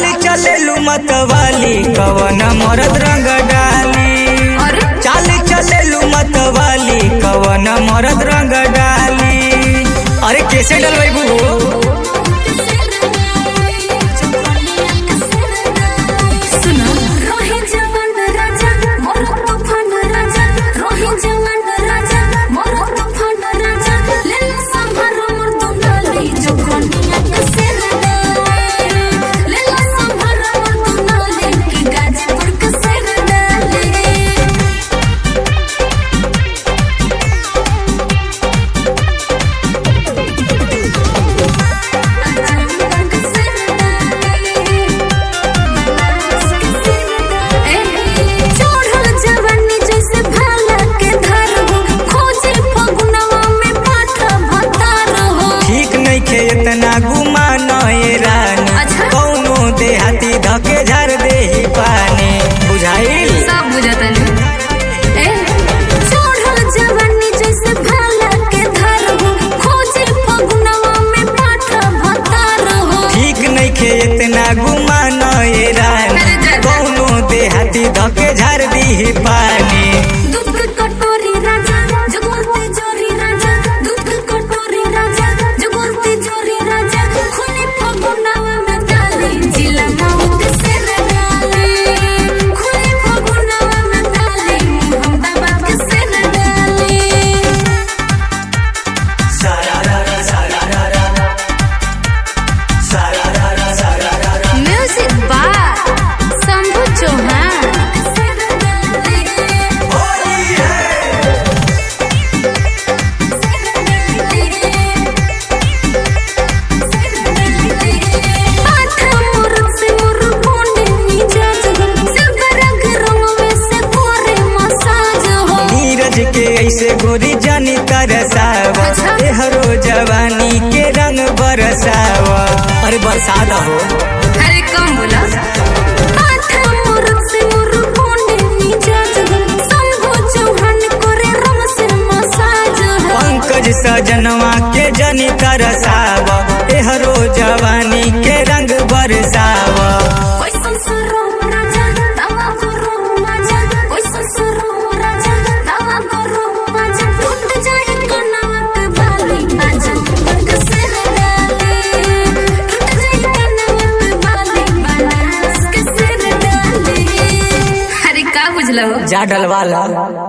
चाल चलेलू मतवाली कवन मरद रंग डाली अरे चाल चलेलू मतवाली कवन मरद रंग डाली अरे कैसे डलवाई बू सुनो रोही जवान राजा मोर तूफान राजा रोही जवान राजा मोर तूफान राजा ले लो संभार मोर दुनाली जो कोनिया के सिर डाले ले लो संभार मोर दुनाली की गाजीपुर के सिर डाले चढ़ल जवानी जैसे भाला के धर हो खोजे फगुनवा में पाठा भतार हो ठीक नइखे इतना गुमान ए रानी अच्छा। कौनो देहाती धके झर देही पानी बुझाइल सब बुझतन ए चढ़ल जवानी जैसे भाला के धर हो खोजे फगुनवा में पाठा भतार हो ठीक नइखे इतना गुमान ए रानी अरे जा, जा। कौनो देहाती धके झर देही पानी दूध के कटोरी राजा जगोलते जोरी राजा दूध के कटोरी राजा जगोलते जोरी राजा खुली फगुनावा में डाली जिला माऊ के सिर डाली खुली फगुनावा में डाली मोहम्मदाबाद के सिर डाली म्यूजिक बार शंभू चौहान नीरज के ऐसे गोरी जानी तरसावा अच्छा। एहरो जवानी के रंग बरसावा अरे बरसात हो अरे कम बोला पंकज सजनवा के जनी तरसावा एहरो जवानी के रंग बरसावा अरे का बुझलो जा डलवाला